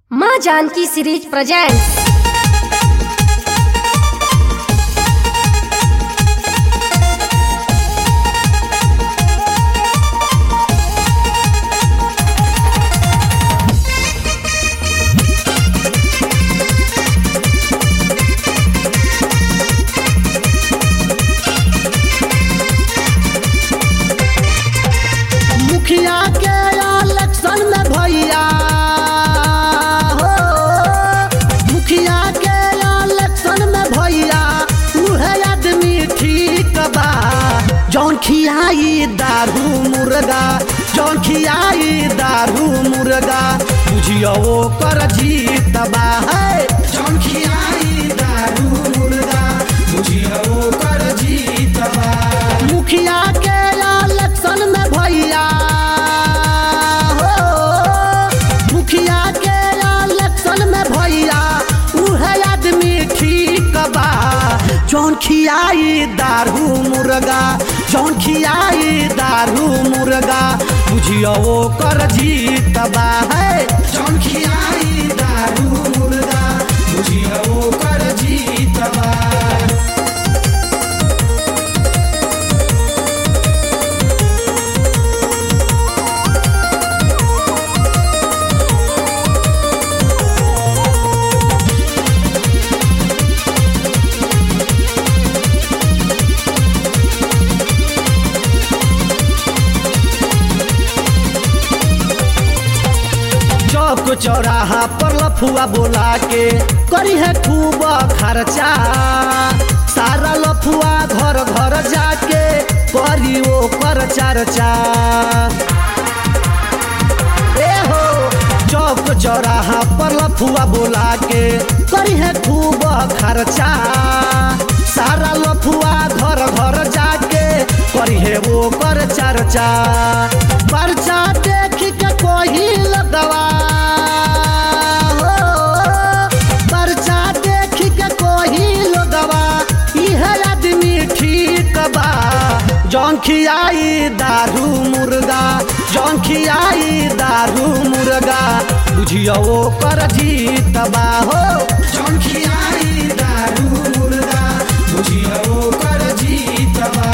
माँ Janaki series presents मुखिया के इलेक्शन में भैया हो मुखिया के इलेक्शन में भैया उहे आदमी ठीक बा जौन खियाई दारू मुर्गा जौन खियाई दारू मुर्गा बुझियो कर जीत बा है जौन खियाई दारू मुर्गा बुझियो कर जीत बा मुखिया के इलेक्शन में भैया हो मुखिया के इलेक्शन में भैया उहे आदमी ठीक बा जौन खियाई दारू मुर्गा जौन खियाई दारू मुर्गा बुझियो कर जीत बा है जौन खियाई दारू मुर्गा बुझियो कर जीत बा चौक चौराहा पर लफुआ बोला के करी है खूब खर्चा सारा लफुआ घर घर जाके करी वो कर चर्चा ए हो चौक चौराहा पर लफुआ बोला के करी है खूब खर्चा सारा लफुआ घर घर जाके करी है वो कर चर्चा पर्चा देख के कोई लगवा हो पर्चा देख के कोई लगवा इह आदमी ठीक बा जौन खियाई दारू मुर्गा जौन खियाई दारू मुर्गा बुझियो कर जीत बा हो जौन खियाई दारू मुर्गा बुझियो कर जीत बा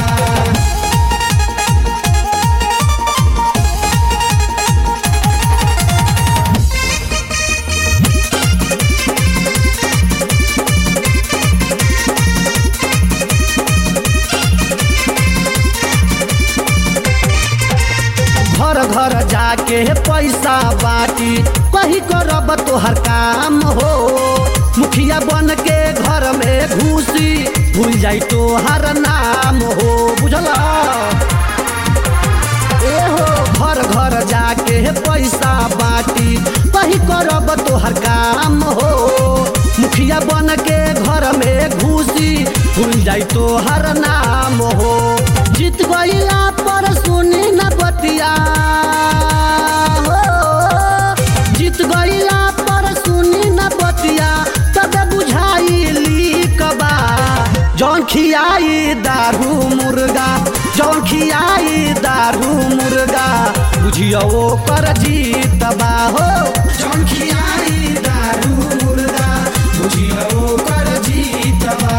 घर घर जाके पैसा बाटी कही करब तोहर काम हो मुखिया बन के घर में घुसी भूल जाई तोहर नाम हो बुझला ए हो घर घर जाके पैसा बाटी कही करब तोहर काम हो मुखिया बन के घर में घुसी भूल जाई तोहर नाम हो जीत गईला पर सुनी न बतिया हो जीत गईला पर सुनी न बतिया तब बुझाई लीक बा जौन खियाई दारू मुर्गा जौन खियाई दारू मुर्गा बुझियो कर जीत बा हो जौन खियाई दारू मुर्गा बुझियो कर जीत बा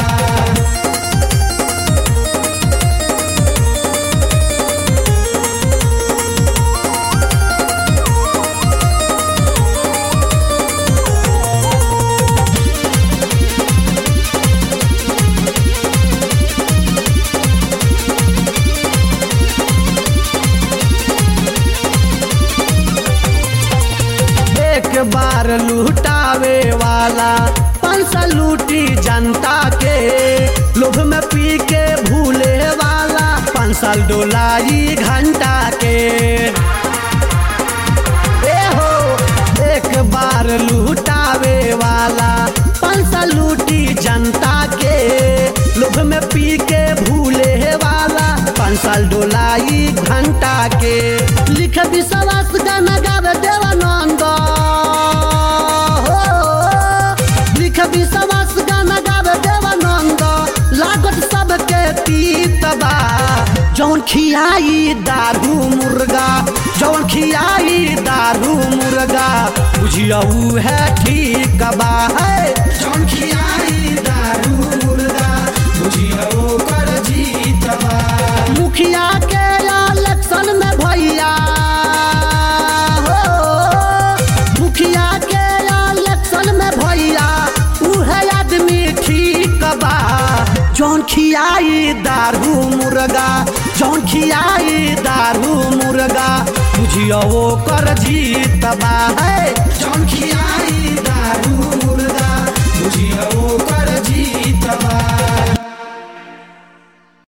एक बार लूटावे वाला पंसा लूटी जनता के लोभ में पी के भूले वाला पाँच साल डोलाई घंटा के ए हो एक बार लूटावे वाला पंसा लूटी जनता के लोभ में पी के भूले वाला पाँच साल डोलाई घंटा के लिख विश्वास गाना गावे देवानंद हो लिख विश्वास गाना गावे देवानंद लागत सबके तीत बा जौन खियाई दारू मुर्गा जौन खियाई दारू मुर्गा बुझिया ऊ है ठीक बा है जौन खियाई दारू मुर्गा बुझिया ओ कर जीत बा मुखिया के इलेक्शन में भैया हो मुखिया के इलेक्शन में भैया उहे आदमी ठीक बा जौन खियाई दारू मुर्गा जौन खियाई दारू मुर्गा बुझियो वो कर जीत बा है जौन खियाई दारू मुर्गा बुझियो वो कर जीत बा